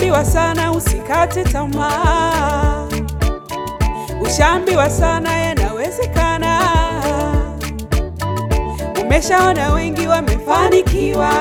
Ushaambiwa sana usikate tamaa, ushaambiwa sana yanawezekana. Umeshaona wengi wamefanikiwa,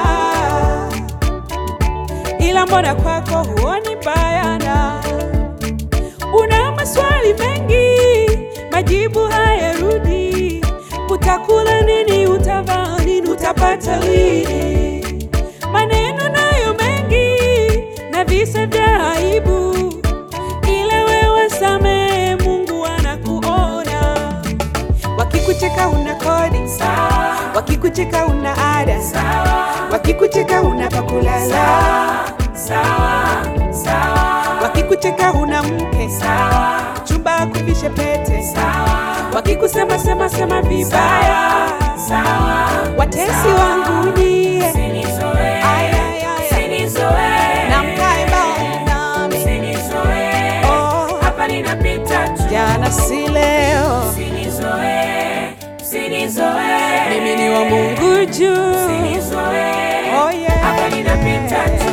ila mbona kwako huoni bayana? Una maswali mengi, majibu hayarudi. Utakula nini? Utavaa nini? Utapata lini? Maneno nayo mengi na visa vya aibu, ila wewe samehe, Mungu anakuona. Wakikucheka una kodi sawa, wakikucheka una ada sawa, wakikucheka una pakulala sawa, sawa, wakikucheka una mke sawa, chumba akuvishe pete sawa, wakikusema sema sema vibaya sawa, watesi wangu nyie Usinizoe, Ay, ay, ay. usinizoe, na mkae mbali nami usinizoe, Oh, hapa ninapita tu. jana si leo Usinizoe, usinizoe, mimi ni wa Mungu juu usinizoe, Oh, yeah. hapa ninapita tu.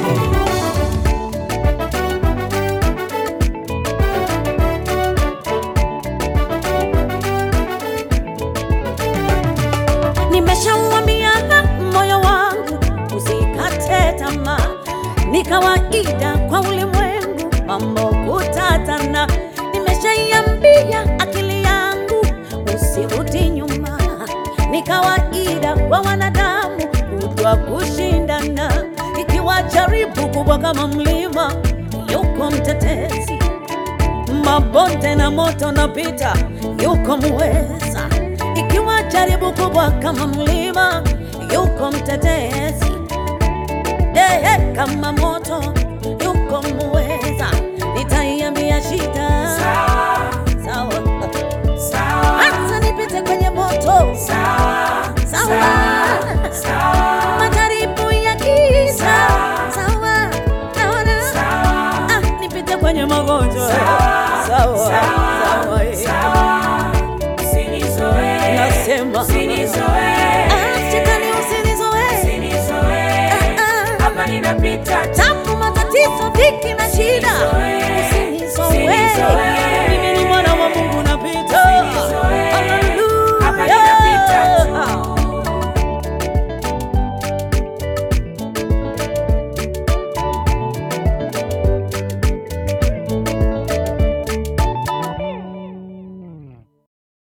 Nimeshauambia moyo wangu usikate tamaa, ni kawaida kwa ulimwengu mambo kutatana. Nimeshaiambia akili yangu usirudi nyuma, ni kawaida kwa wanadamu kutwa kushindana. Ikiwa jaribu kubwa kama mlima, yuko mtetezi mabonde na moto napita, yuko muweza. Ikiwa jaribu kubwa kama mlima, yuko mtetezi. Ehe, kama moto, yuko muweza. Nitaiambia shida Sawa, sawa, sawa, hata nipite kwenye moto sawa, sawa, sawa, majaribu ya giza Sawa. sawa, naona sawa, ah, nipite kwenye magonjwa Sawa. sawa, sawa, sawa, eh. sawa. Usinizoe, Nasema. usinizoe,